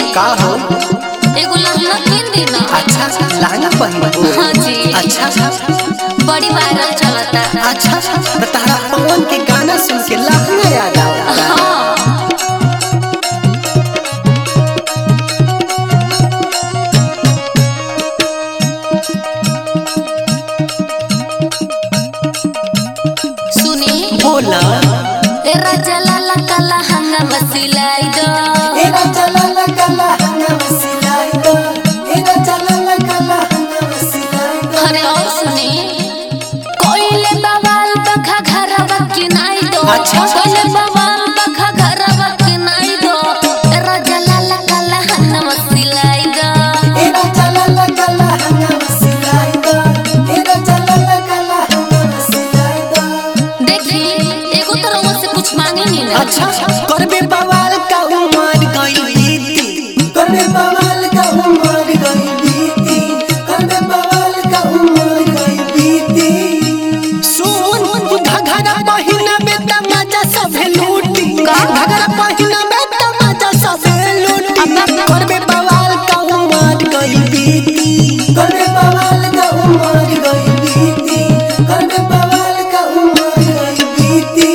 का हो एगो लहंगा किन दी ना अच्छा लहंगा पहन हाँ जी। अच्छा बड़ी वायरल चलता अच्छा तो तारा पवन के गाना सुन के लहंगा याद आवता हाँ सुनी बोला ए राजा लाला काला हंगा सिलाई दो एरा चला लगला हंगा सिलाई दो एरा चला लगला हंगा सिलाई दो अरे और सुनी कोइले बवाल बखा घरवा के नाई दो अच्छा। कोइले बवाल बखा घरवा के नाई दो ए राजा लाला काला हंगा सिलाई दो एरा चला लगला हंगा सिलाई दो एरा चला लगला हंगा सिलाई दो देखी एगो तरह से कुछ मांगे नहीं ना अच्छा करबे बवाल का उमर गई बीती करबे बवाल का उमर गई बीती करबे बवाल का उमर गई बीती सुन घघरा पहिना में तमाचा सब लूटी घघरा पहिना में तमाचा सब लूटी करबे बवाल का उमर गई बीती करबे बवाल का उमर गई बीती करबे बवाल का उमर गई बीती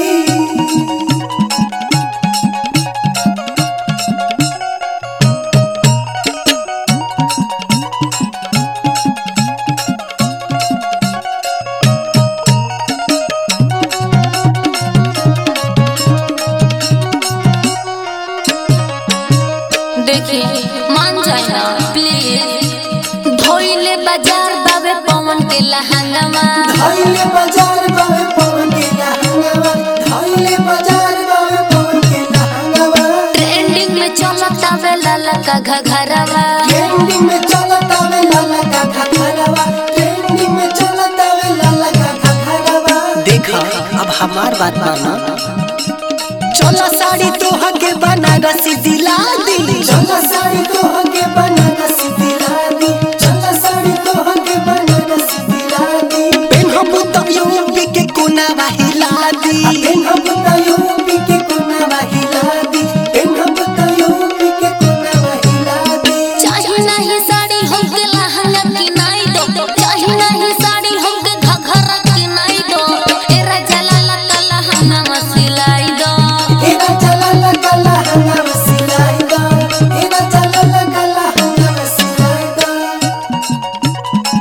देखी मान जाए ना प्लीज धोइले बाजार बाबे पवन के लहंगामा धइले बाजार बावे पवन के लहंगावा धइले बाजार बावे पवन के लहंगावा ट्रेंडिंग में चलता वे लाला का घघरवा ट्रेंडिंग में चलता वे लाला का घघरवा ट्रेंडिंग में चलता वे लाला का घघरवा देखा अब हमार बात माना चला साड़ी तोह के बनारसी दिला दी चला साड़ी तोह के बनारसी दिला दी चला साड़ी तोह के बनारसी दिला दी पेनहबु त यूपी के कोना हिला दी पेनहबु त यूपी के कोना हिला दी पेनहबु त यूपी के कोना हिला दी चाहे नहीं साड़ी हमके लहंगा की नाई दो चाहे नहीं साड़ी हमके घघरा की नाई दो ए राजा लाला का लहंगा सिलाई दो एरा चला लगला हंगा सिलाई दा एरा चला लगला हंगा सिलाई दा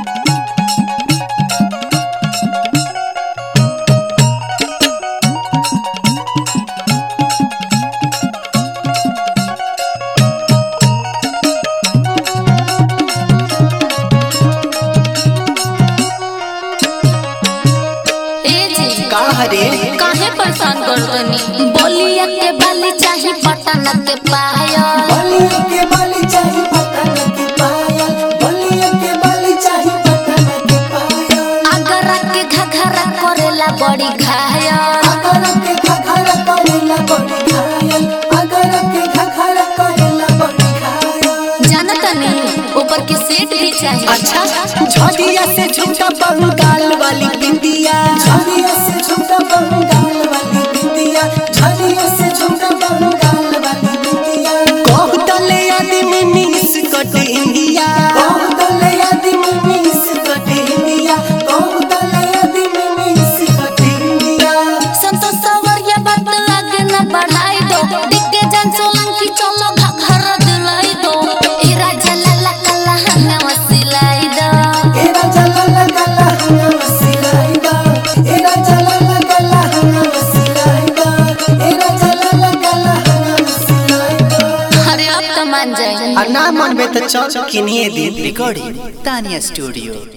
ए जी का हरे काहे परेशान कर दनी बोलिया के बाली चाही पटन के पायल बलिया के बाली चाही पटन के पायल बलिया के बाली चाही पटन के पायल अगरा के घघरा करेला बड़ी घायल अगर के घघरा करेला बड़ी घायल अगर के घघरा करेला बड़ी घायल जानता नहीं ऊपर के सेट भी चाहिए अच्छा झड़िया से झुमका बंगाल वाली बिंदिया झड़िया से झुमका बंगाल वाली बिंदिया झड़िया से झुमका बंगाल वाली बिंदिया कहू तले आदमी मिस कट इंडिया कहू तले आदमी मिस कट इंडिया कहू तले आदमी मिस कट इंडिया संतोष सवरिया बात आगे न बढ़ाई दो दिग्गे जन सोलंकी चलो घघरा दिलाई दो ए राजा लाला कल्ला हंगा सिलाई दो एरा चला लगला हंगा सिलाई दा एरा चला लगला हंगा सिलाई दा एरा चला लगला हंगा सिलाई दा अरे अब तो मान जाए आ ना मनबे त चल किनिए दे recording Tanya Studio.